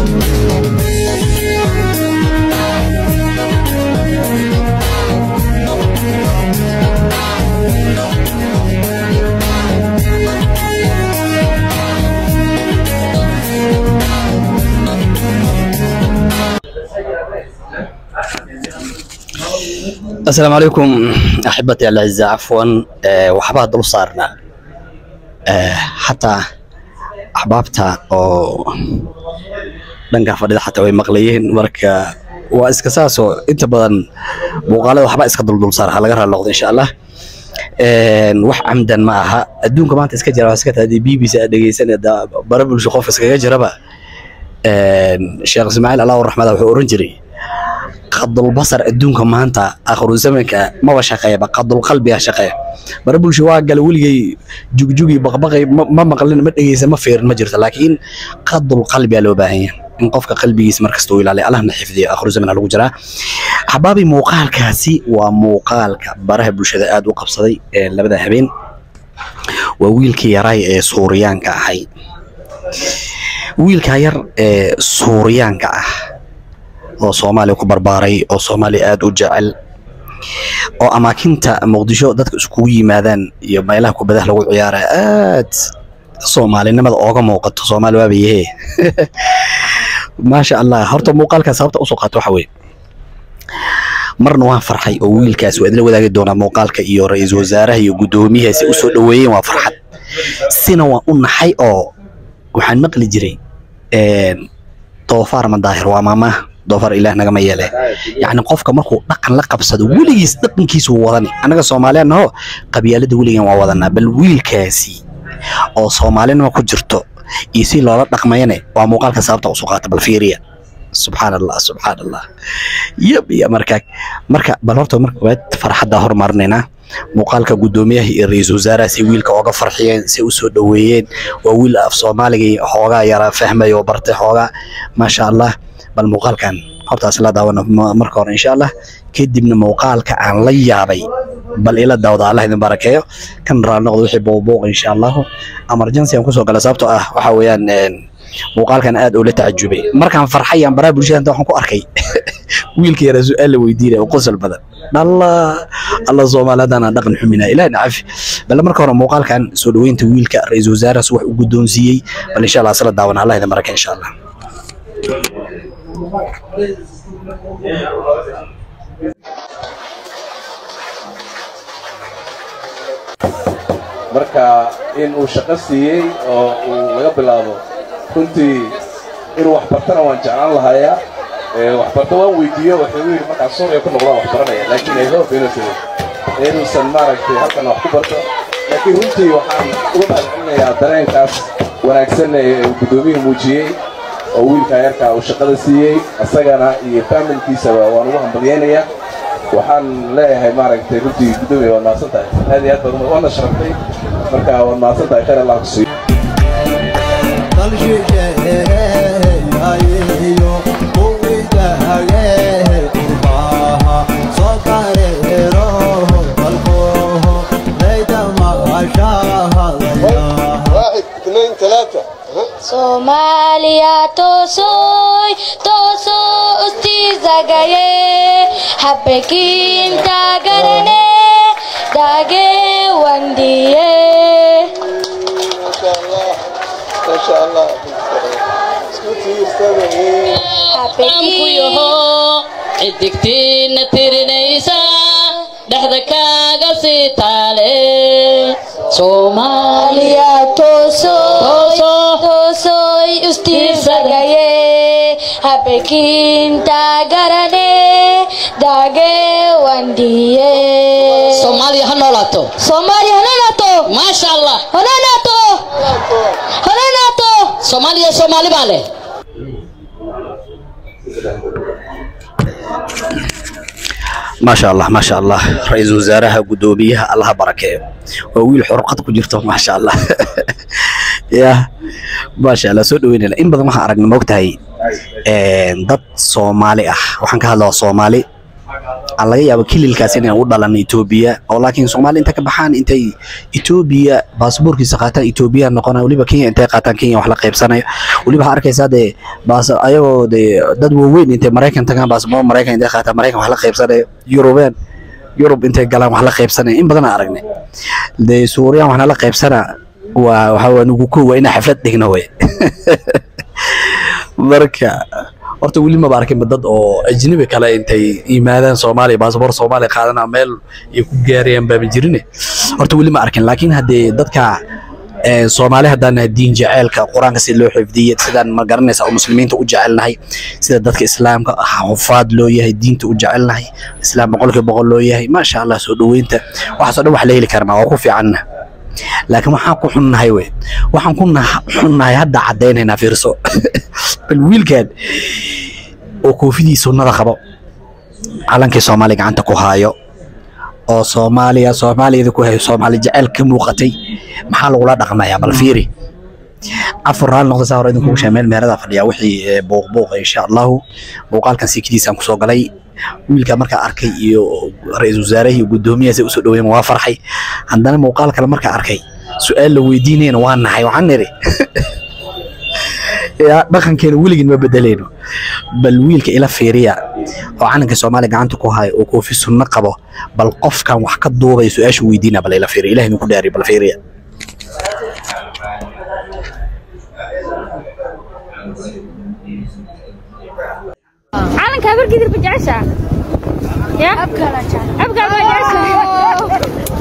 السلام عليكم احبتي الاعزاء عفوا أه وحبها دول صارنا أه حتى احبابتا oo dhanka fadhida xataa way maqlayeen marka waa iska saasoo inta badan muuqaalada waxba iska duldul saar ha laga raali noqdo insha allah Een, wax camdan ma aha adduunka maanta iska jira waa iska tahay b b c aad dhegeysan bara bulsho qof iskaga jiraba Een, sheekh ismaaciil allah raxmada wuxuu oran jiray qadul basar adduunka maanta akhiru zamanka maba shaqeeyaba qadul qalbiga shaqeeya bara bulsho waa gala weligay jugjugi baqbaqay ma ma maqlin ma dhegeysa ma fiirin ma jirto laakiin qadul qalbiga loo baahan yahay in qofka qalbigiisa markasta uu ilaaliyo allahna xifdiyo akhiru zaman lagu jiraa axbaabi muuqaalkaasi waa muuqaalka baraha bulshada aad u qabsaday ee labada habeen waa wiilkii yaraay ee suuriyaanka ahay wiilka yar ee suuriyaanka ah oo soomaaliya ku barbaaray oo soomaaliya aad u jecel oo amaakinta muqdisho dadka iskugu yimaadaan iyo meelaha kubadaha lagu ciyaara aad soomaalinimada ooga muuqato soomaali waaba yahe maasha allah horta muuqaalkaa sababta usoo qaato waxa weye marna waan farxay oo wiilkaas waa idila wadaagi doonaa muuqaalka iyo ra-iisul wasaaraha iyo guddoomiyaha si usoo dhaweeyeen waa farxad sina waan u naxay oo waxaan maqli jiray een, doofaar ma daahir waa maamaha doofaar ilaah nagama yeele yacni qofka markuu dhaqan la qabsado weligiis dhaqankiisu wuu wadani annaga soomaaliyan naho qabyaalada weligan waa wadanaa bal wiilkaasi oo soomaalinima ku jirto iyo si loola dhaqmayane waa muuqaalka sababta usoo qaata bal fiiriya subxaan allah subxaan allah yab iyo markaa marka bal horta marka koowaad farxadda hormarinaynaa muuqaalka guddoomiyaha iyo ra-iisul wasaaraha si wiilka ooga farxiyeen si usoo dhaweeyeen waa wiil af soomaaliga xoogaa yara fahmay oo bartay xoogaa maasha allah bal muuqaalkan hortaas la daawano ma- marka hore insha allah kadibna muuqaalka aan la yaabay bal ila daawda allah idin barakeeyo kan raali noqdo wixii boobuuq insha allahu emergency aan kusoo gala sababtoo ah waxa weeyaan een, muuqaalkan aad oo la tacajubay markaan farxay aan baraha bulshada inta waxaan ku arkay wiilka yaraa su-aal la weydiinaya oo qosol badan dhalla alla soomaali haddaan aan dhaqan xuminaa ilaah nacafi bal marka hore muuqaalkan soo dhaweynta wiilka ra-iisul wasaarahaas wax uu guddoonsiiyey bal insha allah isla daawana allah idin baraka insha allah marka in uu shaqo siiyey oo uu laga bilaabo runtii inuu wax bartana waan jeclaan lahayaa Ee, waxbarto waan weydiiyo wuxuu yidhi markaa suuriya ku noqdaan wax baranaya laakiin ay hope inuu tiri inuusan maaragtay halkan wax ku barto laakiin runtii waxaan uga mahadcelinayaa dareenkaas wanaagsan ee uu guddoomiyuhu muujiyey oo wiilkaa yarkaa uu shaqada siiyey isagana iyo faamilkiisaba waan ugu hambalyaynayaa waxaan leeyahay maaragtay runtii guddoomiya waad mahadsan tahay aad iyo aad baad umad- waadna sharaftay marka waad mahadsan tahay khayr allah ku siiyo واحد اثنين ثلاثة Somalia tosoy toso ustizagaye hapekin tagarane dage wandiye ما شاء الله ما شاء الله اسكتي استاذة hapekin xidigtiina tirinaysa dhexda kaaga sii taale soomaaliya Somalia tosoy Toso. tosoy ustizagaye hapekin tagarane dage wandiye soomaaliya ha noolaato Somalia hananato maasha allah hananato hananato soomaaliya soomaali baa leh maasha allah maasha allah ra-iisul wasaaraha guddoomiyaha allaha barakeeyo waa wiil xurqad ku jirto maasha allah ya maasha allah soo dhaweynayna in badan waxaan aragnay moogtahay een, dad soomaali ah waxaan ka hadlaa soomaali aan laga yaabo kililkaas inay u dhalan etoobiya oo laakiin soomaali inta ka baxaan intay etoobiya baasaboorkiisa qaataan etoobiya noqonaya weliba kenya intay qaataan kenya wax la qaybsanayo weliba waxaa arkaysaa dee baas ayagoo dee dad waaweyn intay maraykan tagaan baasaboor maraykan intay qaataan maraykan wax la qaybsanayo yurubeen yurub intay galaan wax la qaybsanaya in badan aan aragnay dee suuriyaan waxna la qaybsana waa waxa waa nugu ko waa inaa xaflad dhigno wey marka horta weli maba arkin dad oo ajnabi kale intay yimaadaan soomaaliya baasaboor soomaaliya qaadana meel ay ku gaarayaan baaba jirine horta weli ma arkin laakiin haddee dadka ee, soomaali haddaan nahay diin jaceylka qur-aanka si loo xifdiyey sidaan ma garanaysa oo muslimiinta u jecelnahay sida dadka islaamka xufaad loo yahay diinta u jecelnahay islaam boqolkiiba boqol loo yahay maasha allah soo dhoweynta waxaasoo dhan wax la heli karnaa waa ku fiicanna laakiin waxaan ku xunnahay wey waxaan ku nah- xunnahay hadda caddaynaynaa fiirso bal wiilkan oo koofidii sunnada qabo calankii soomaaliya gacanta ku haayo oo soomaaliya soomaaliyada ku hayo soomaali jecel ka muuqatay maxaa lagula dhaqmayaa bal fiiri afar raali noqda saa hore idin kugu meel meerada fadhiya wixii ee, buuq buuqa insha allahu muuqaalkan siikidiisaan kusoo galay wiilka markaa arkay iyo ra-iisul wasaaraha iyo guddoomiyahaas ay usoo dhaweyn waa farxay haddana muuqaal kale markaa arkay su-aal la weydiinayna waa nahay waxaan niri yaa dhaqankeena weligin ma bedeleyno bal wiilka ila fiiriya oo calanka soomaaliya gacanta ku haya oo koofi sunno qabo bal qofkan wax ka duubaya su-aasha weydiina bal ila fiiriya ilahi ku dhaariyo bal fiiriya calanka habargidir ma jeceshaa ya abkaa ma jeceshaa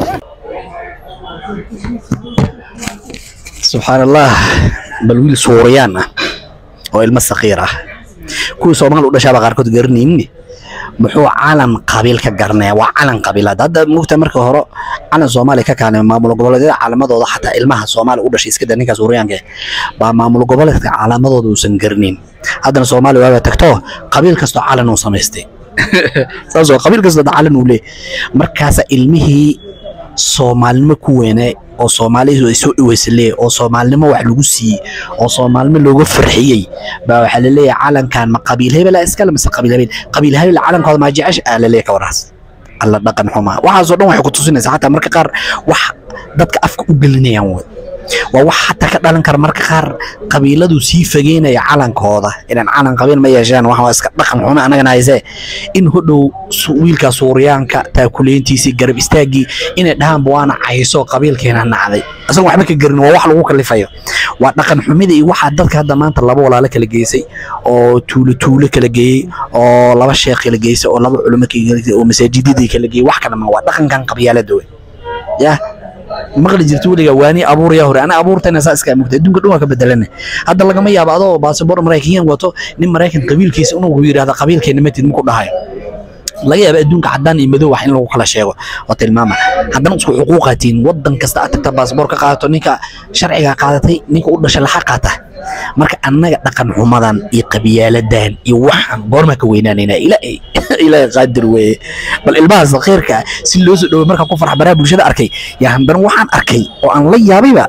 subxaan allah bal wiil suuriyaan ah oo ilmo sakiir ah kuwii soomaali u dhashaaba qaarkood garanaynin muxuu calan qabiil ka garanaya waa calan qabiilaad hadda mugta marka hore calan soomaaliya ka kaanay maamul goboleedyada calamadooda xataa ilmaha soomaaliya u dhashay iska da ninka suuriyaanka eh, baa maamul goboleedka calamadooda uusan garanayn haddana soomaaliya waaba tagto qabiil kastoo calan uu samaystay saas oo qabiil kastoo calan uu leeyahay markaasa ilmihii soomaalinimo ku weynaa oo soomaalidu ay soo dhaweysa leeyahay oo soomaalinimo wax lagu siiyey oo soomaalinimo looga farxiyey baa waxaa la leeyahay calankan ma qabiil hebela iskale mise qabiil hebel qabiil hebel calankooda maa jecesha aa la leeyahay ka warraas alla dhaqan xumaa waxaasoo dhan waxay ku tusinaysaa xataa marka qaar wax dadka afka u gelinayaan wey waa wax xataa ka dhalan kara marka qaar qabiiladu sii fageynaya calankooda inaan calan qabiil ma yeeshaan waxa waa iska dhaqan xumo annagana haysee in hodhow su- wiilka suuriyaanka taakuleyntiisii garab istaaggii inay dhahaanba waana cayso qabiilkeena nacday isaga waxba ka garin waa wax lagu kalifayo waa dhaqan xumida iyo waxaa dadka hadda maanta laba walaalo kala geysay oo tuulo tuulo kala geeyey oo laba sheekh kala geysay oo laba culimo kala geysay oo masaajidadii kala geeyey wax kale ma waa dhaqankan qabyaalada wey yah maqli jirta weligaa waani abuuraya hore ana abuurtayna saa iska mugta adduunka dhan waa ka bedelana hadda lagama yaabo adoo baasabor maraykanyan wato nin maraykan qabiilkiisa inuu yidhahda qabiilkeena matid maku dhahayo laga yaaba adduunka cadaan iyo madow wax in lagu kala sheego oo tilmaama haddana isku xuquuqaatiin wadan kasta aad tagta baasboor ka qaadato ninka sharciga qaadatay ninka u dhashay laxa qaata marka annaga dhaqan xumadan iyo qabyaaladan iyo waxaan goormaa ka weynaanayna ilaahay ilaahay qaadir weeye bal ilmaha sakhiirka ah si loo soo dhoway markaan ku farx baraha bulshada arkay yaa haddana waxaan arkay oo aan la yaabayba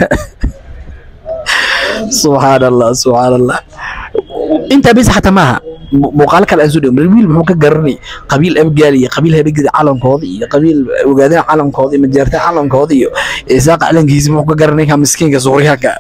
subxaan allah subxaan allah intaa bis xataa maaha mu- muuqaalo kale aan soo dhawin wiil muxuu ka garanay qabiil abgaal iyo qabiil habegida calankooda iyo qabiil ogaadana calankooda iyo majaarta calankooda iyo isaaqa calankiisa muxuu ka garanay ka miskiinka suuriyaanka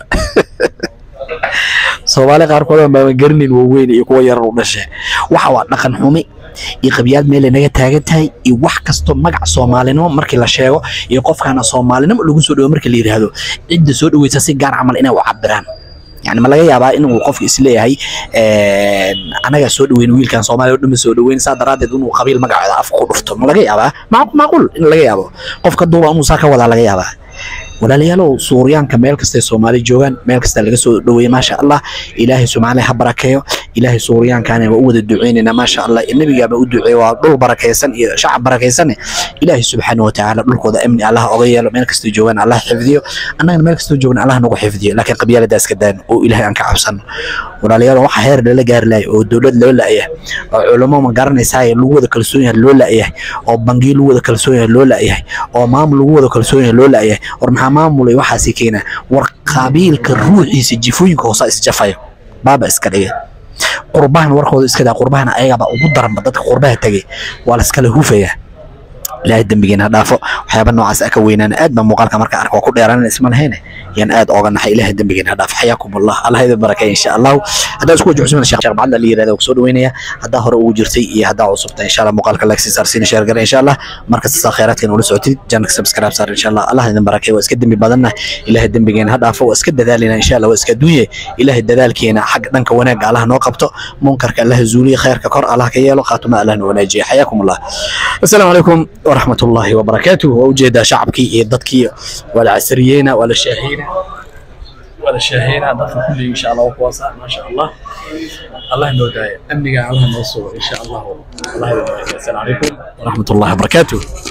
soomaali qaarkood aan baan garanayn waaweyn iyo kuwa yarar u dhashay waxa waa dhaqan xumi iyo qabyaad meel ay naga taagan tahay iyo wax kasto magac soomaalinimo markii la sheego iyo qofkaana soomaalinimo lagu soo dhawo markii la yidhaahdo cidda soo dhaweysa si gaar camal inay u cabiraan yani ma laga yaabaa inuu qofka isleeyahay anagaa soo dhaweyn wiilkan soomaaliya oo dhan ma soo dhaweyn saa daraadeed inuu qabiil magacooda afka ku dhufto ma laga yaabaa Mac- macquul in laga yaabo qofka duuba inuu saa ka wadaa laga yaabaa walaalayaalow suuriyaanka meel kastay soomaali joogaan meel kasta laga soo dhaweeye maasha allah ilaahay soomaaliya ha barakeeyo ilaahay suuriyaankaana waa u wada duceynaynaa maasha allah nebigaaba u duceeye waa dhul barakaysan iyo shacab barakaysan ilaahay subxaana watacaala dhulkooda amni allah oga yeelo meel kastay joogaan allah xifdiyo annagana meel kastoo joogna allah nagu xifdiyo laakiin qabyaalada iska daan oo ilaahay aan ka cabsano walaalayaal waxa heer lala gaari lahay oo dowlad loo la'yahay oo culamo ma garanaysaa lagu wada kalsoon yahay loo la'yahay oo bangiyo lagu wada kalsoon yahay loo la'yahay oo maamul lagu wada kalsoon yahay loo la'yahay war maxaa maamulay waxaasi keena war qabiilka ruuxiisa jifooyinka hoose isjafayo baaba iska dhigay qurbahan warkooda iska daa qurbahana ayagaba ugu daranba dadka qurbaha tegay waa la iskala hufayaa ilaahay dembigeena ha dhaafo waxyaaba noocaas ah ka weynaan aad baa muuqaalka marka arka waa ku dheeraanan isma lahayne yaan aad ooga naxay ilaahay dembigeena ha dhaafo xayaakum allah allah idin barakeeya insha allahu haddaa isku wajahusmana sheekh sheekh bacadla la yirahda ku soo dhaweynaya haddaa hore ugu jirtay iyo haddaa cusubta insha allah muuqaalka like si saarsiin share gara insha allah markasta saa khayraadkeena ula socotid janaka subscribe saar insha allah allah idin barakeeya waa iska dembi badanna ilaahay dembigeena ha dhaafo waa iska dadaalina insha allah waa iska dunye ilaahay dadaalkeena xag dhanka wanaagga allah noo qabto munkarka allah zuuliye khayrka kor allah ka yeelo khaatuma allah na wanaajiye xayaakum allah السلام عليكم ورحمة الله وبركاته ووجد شعبكي ضدكي ولا عسريينا ولا شاهينا ولا شاهينا ضدك كل إن شاء الله وقواسا ما شاء الله الله إنه داية أمني الله نوصل إن شاء الله الله يبارك السلام عليكم ورحمة الله وبركاته